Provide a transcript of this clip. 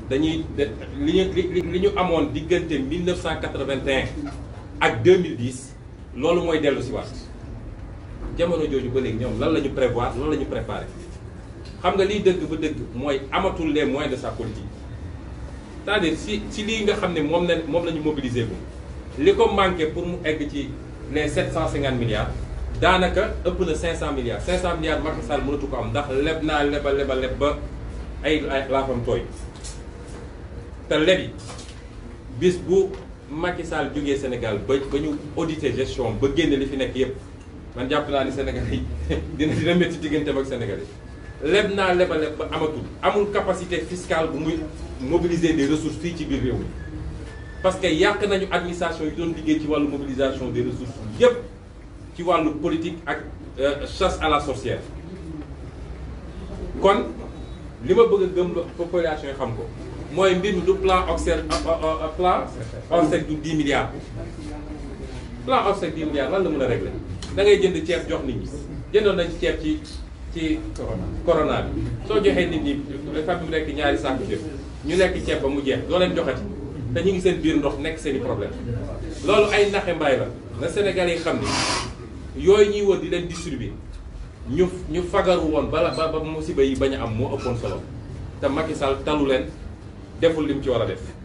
dañuy li ñu li li ñu amoon diggante 1981 ak 2010 loolu mooy dellu si waat jamono jooju ba léegi ñoom lan la ñu prévoir lan la ñu préparé xam nga liy dëgg ba dëgg mooy amatul les moyens de sa politique c'est-à-dire si si lii nga xam ne moom la moom la ñu mobiliser bu li ko manqué pour mu egg ci les 750 milliards daanaka ëpp na 500 milliards 500 milliards Macky Sall mënatu ko am ndax leb naa leba leba leb ba ay ay laafam tooy te lebi bis bu Macky Sall jógee Sénégal ba ba ñu auditer gestion ba génne li fi nekk yépp man jàpp naa ni Sénégal yi dina dina métti digganteem ak Sénégal yi leb naa leba leb ba amatul amul capacité fiscale bu muy mobiliser des ressources fii ci biir réew mi parce que yàq nañu administration yi doon liggéey ci wàllu mobilisation des ressources yépp ci wàllu politique ak chasse à la sorcière kon li ma bëgg a gëm population yi xam ko mooy mbir mi du plan Orsec plan Orsec du 10 milliards plan Orsec 10 milliards lan la mën a régler da ngay jënd ceeb jox nit ñi jëndoon nañ ceeb ci ci corona bi soo joxee nit ñi fam mu nekk ñaari sàkku ceeb ñu lekk ceeb ba mu jeex doo leen joxati te ñu ngi seen biir ndox nekk seen i problème loolu ay naxe mbaay la na Sénégalais yi xam ni yooyu ñuy wër di leen distribuer ñu ñu fagaru woon bala ba ba musiba yi bañ a am moo ëppoon solo te Macky Sall talu leen deful lim ci war a def